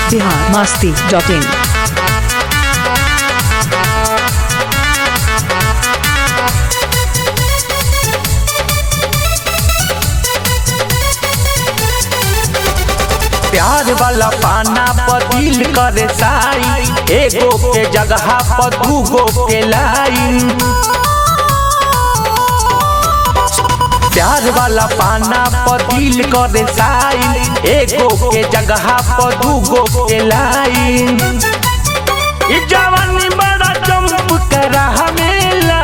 Bihar Masti dot in प्यार वाला पाना पर दिल करे साई एगो के जगह पर दूगो के लाइन प्यार वाला पाना पर दिल करे साई एगो के जगह पर दूगो के लाइन ई जवानी बड़ा चंप करा हमेला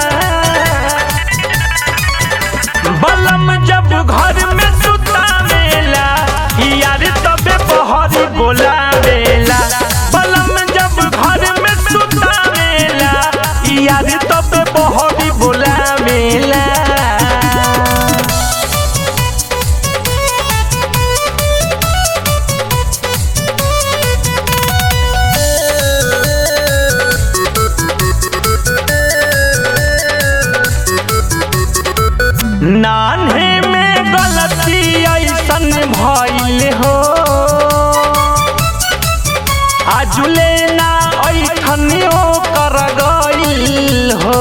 बलम जब घर में सुता मेला यार तबे बहरी बोला मेला बलम जब घर में सुता मेला यार तबे बहरी बोला मेला नान्हे में गलती ऐसन भइल हो आजुले ना ऐठन कर गइल हो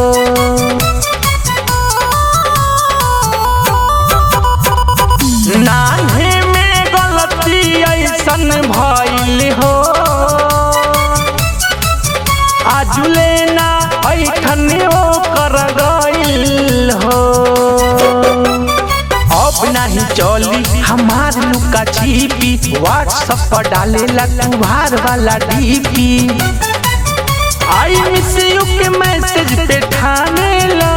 नान्हे में गलती ऐसन भइल हो आजुले ना ऐठन कर गइल हो अब नहीं चली हमार लुका छिपी व्हाट्सएप पर डालेला तुम्हार वाला डीपी आई मिस यू के मैसेज पे ठानेला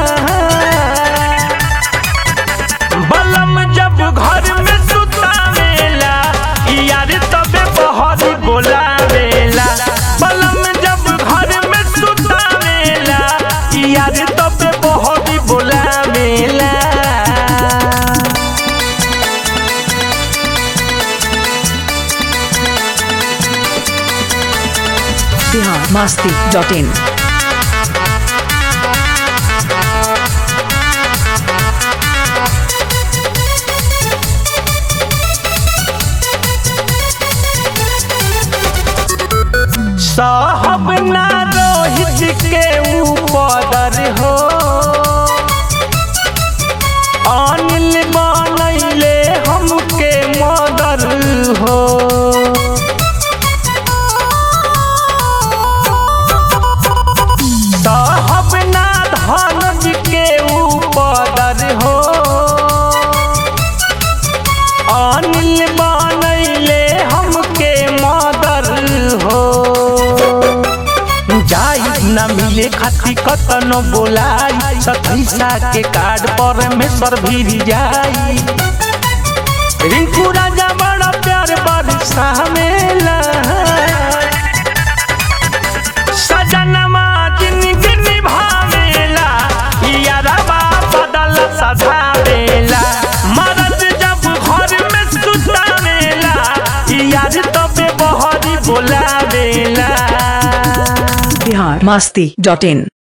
बलम जब घर में सुतावेला यार तबे बहरी बोलावेला बलम जब घर में सुतावेला यार तबे बहरी बोलावेला बिहार मस्ती डॉट इन साहब ना रोहित के ऊपर हो अनिल बनैले हमके मदर हो साहब ना धनज के ऊपर हो अनिल बनैले हमके मदर हो जाई न मिले खाती कतनो बोलाई सतीसा के कार्ड पर में सर भी जाई रिंकू राजा बड़ा प्यार बरसा मेला सजनमा जिंदगी निभावेला यारबा बदल सधावेला मरद जब घर में सुतावेला यार तबे बहरी बोलावेला बिहार मस्ती डॉट इन